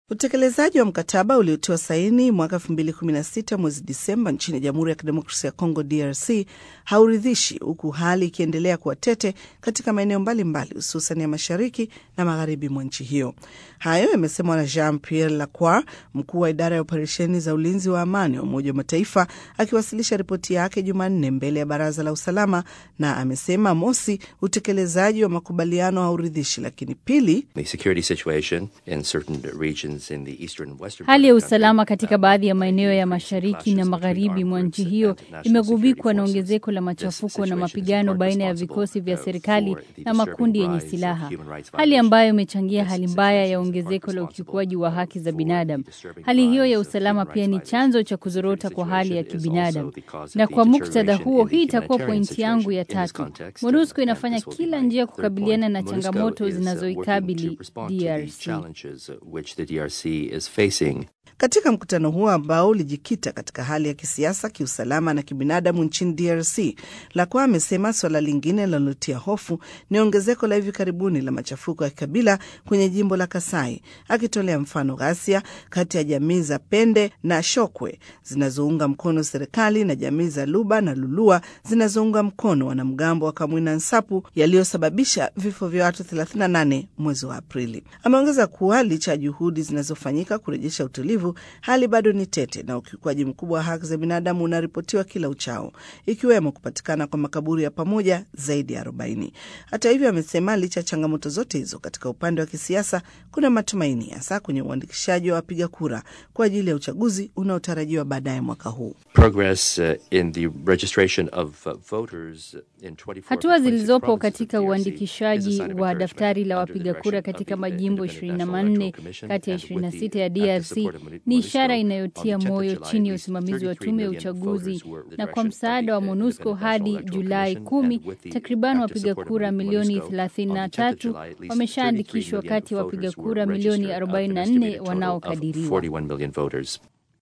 Utekelezaji wa mkataba uliotiwa saini mwaka 2016 mwezi Disemba nchini Jamhuri ya Kidemokrasia ya Kongo DRC hauridhishi, huku hali ikiendelea kuwa tete katika maeneo mbalimbali hususan ya mashariki na magharibi mwa nchi hiyo. Hayo yamesemwa na Jean Pierre Lacroix, mkuu wa idara ya operesheni za ulinzi wa amani wa Umoja wa Mataifa, akiwasilisha ripoti yake Jumanne mbele ya Baraza la Usalama, na amesema mosi, utekelezaji wa makubaliano hauridhishi, lakini pili, Hali ya usalama katika baadhi ya maeneo ya mashariki na magharibi mwa nchi hiyo imegubikwa na ongezeko la machafuko na mapigano baina ya vikosi vya serikali na makundi yenye silaha, hali ambayo imechangia hali mbaya ya ongezeko la ukiukwaji wa haki za binadamu. Hali hiyo ya usalama pia ni chanzo cha kuzorota kwa hali ya kibinadamu, na kwa muktadha huo, hii itakuwa pointi yangu ya tatu. MONUSCO inafanya kila njia kukabiliana na changamoto zinazoikabili DRC. Katika mkutano huo ambao ulijikita katika hali ya kisiasa, kiusalama na kibinadamu nchini DRC, Lacroix amesema suala lingine linalotia hofu ni ongezeko la hivi karibuni la machafuko ya kikabila kwenye jimbo la Kasai, akitolea mfano ghasia kati ya jamii za Pende na Shokwe zinazounga mkono serikali na jamii za Luba na Lulua zinazounga mkono wanamgambo wa Kamwina Nsapu yaliyosababisha vifo vya watu 38 mwezi wa Aprili. Ameongeza kuwa licha ya juhudi zinazofanyika kurejesha utulivu hali bado ni tete na ukiukwaji mkubwa wa haki za binadamu unaripotiwa kila uchao, ikiwemo kupatikana kwa makaburi ya pamoja zaidi ya 40. Hata hivyo, amesema licha ya changamoto zote hizo, katika upande wa kisiasa kuna matumaini, hasa kwenye uandikishaji wa wapiga kura kwa ajili ya uchaguzi unaotarajiwa baadaye mwaka huu. Hatua zilizopo katika uandikishaji wa daftari la wapiga kura katika majimbo 24 kati ya 26 ya DRC ni ishara inayotia moyo chini ya usimamizi wa tume ya uchaguzi na kwa msaada wa MONUSCO hadi Julai kumi, takriban wapiga kura milioni 33 wameshaandikishwa kati ya wapiga kura milioni 44 wanaokadiriwa.